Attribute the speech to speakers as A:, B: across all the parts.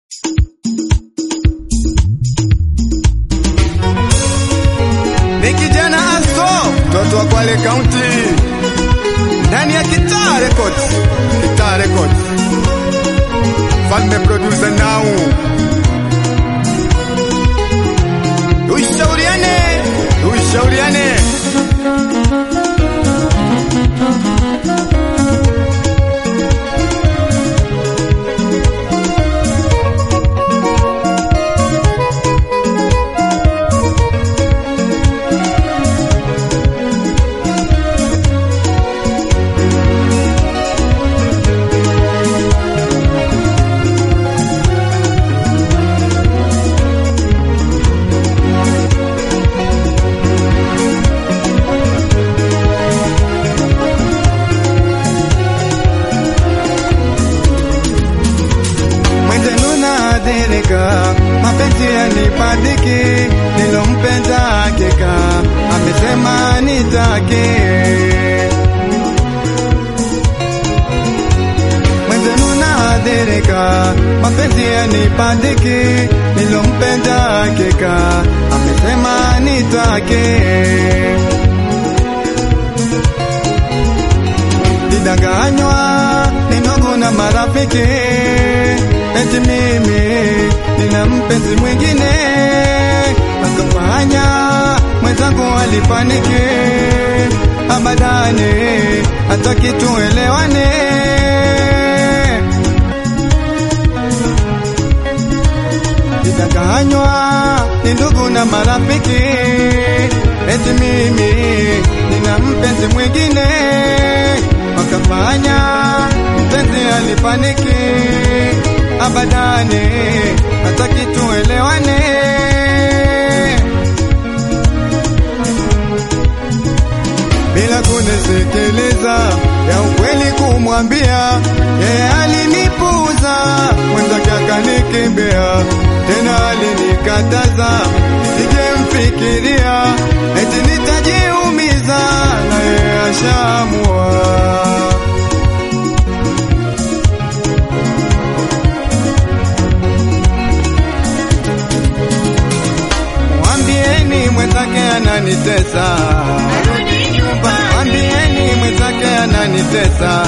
A: Ni kijana Asko, mtoto wa Kwale County, ndani ya Kitaa Records, Kitaa Records, Falme producer now. Tushauriane, tushauriane.
B: Mwenzenu naadhirika, mapenzi yanipadiki, nilompenda hakika, amesema nitake. Mwenzenu naadhirika, mapenzi yanipadiki, nilompenda hakika, amesema nitake. Nidanganywa ni ndugu na marafiki, eti mimi nina mpenzi mwingine, akafanya mwenzangu alifaniki, abadani hataki tuelewane. Nidanganywa ni ndugu na marafiki, eti mimi nina mpenzi mwingine, wakafanya mpenzi alifaniki, abadani hataki tuelewane. bila kunisikiliza, ya ukweli kumwambia, yeye alinipuuza, mwenzake akanikimbia, tena alinikataza sijemfikiria, eti nitajiumiza, na yeye ashaamua. Mwambieni mwenzake ananitesa, mwambieni mwenzake ananitesa,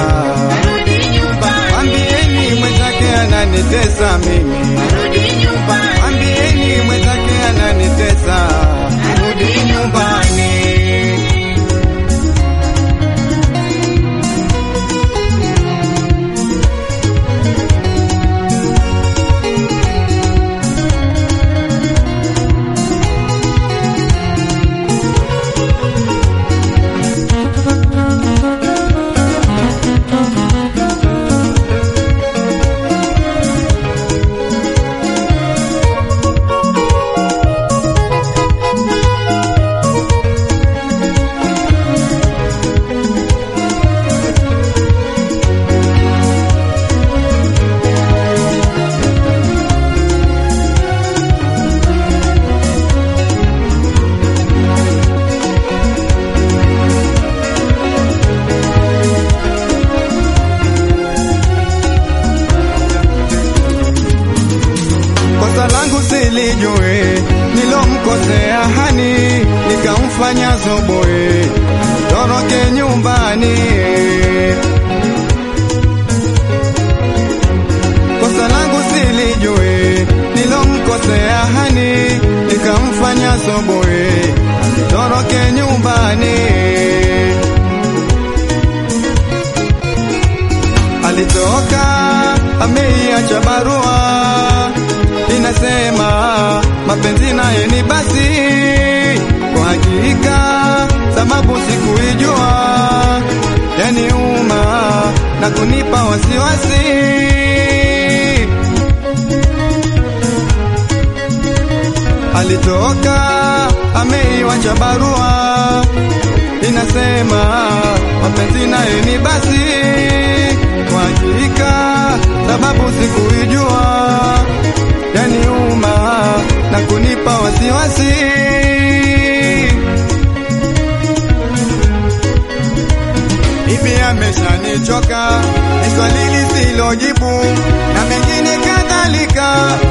B: mwambieni mwenzake ananitesa mimi, mwambieni mwenzake ananitesa, rudi nyumbani. kosa langu silijue, nilomkosea hani, nikamfanya zoboe, toroke nyumbani. Kosa langu silijue, nilomkosea hani, nikamfanya zoboe, toroke nyumbani. alitoka ameiacha barua inasema mapenzi naye ni basi. Kwa hakika sababu sikuijua, yaniuma na kunipa wasiwasi. Alitoka ameiwacha barua inasema mapenzi naye ni basi. Kwa hakika sababu sikuijua, yaniuma na kunipa wasiwasi. Hivi ameshanichoka, ni swali lisilojibu na mengine kadhalika,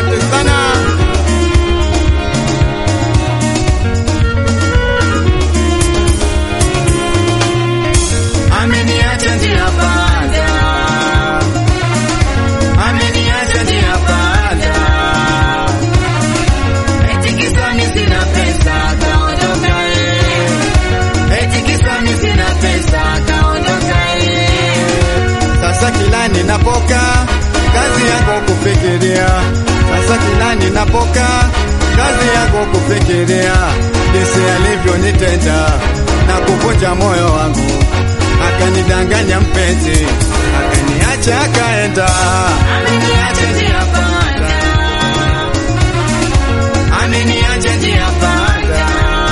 A: asante sana.
B: Ameniacha njia panda, ameniacha njia panda, eti kisa mimi sina pesa kaondoka eh, eti kisa mimi sina pesa kaondoka eh.
A: Sasa kila ninapoka kazi yako kufikiria, sasa kila ninapoka kazi yako kufikiria, jinsi alivyonitenda na kuvunja moyo wangu, akanidanganya mpenzi, akaniacha akaenda.
B: Ameniacha njia panda, ameniacha njia panda,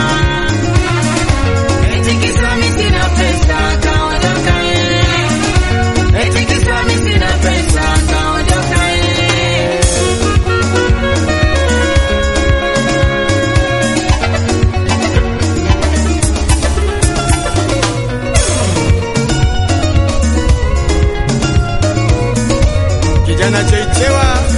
B: eti kisa mimi sina pesa kaondoka eh, eti kisa mimi sina pesa kaondoka eh.
A: Kijana cheichewa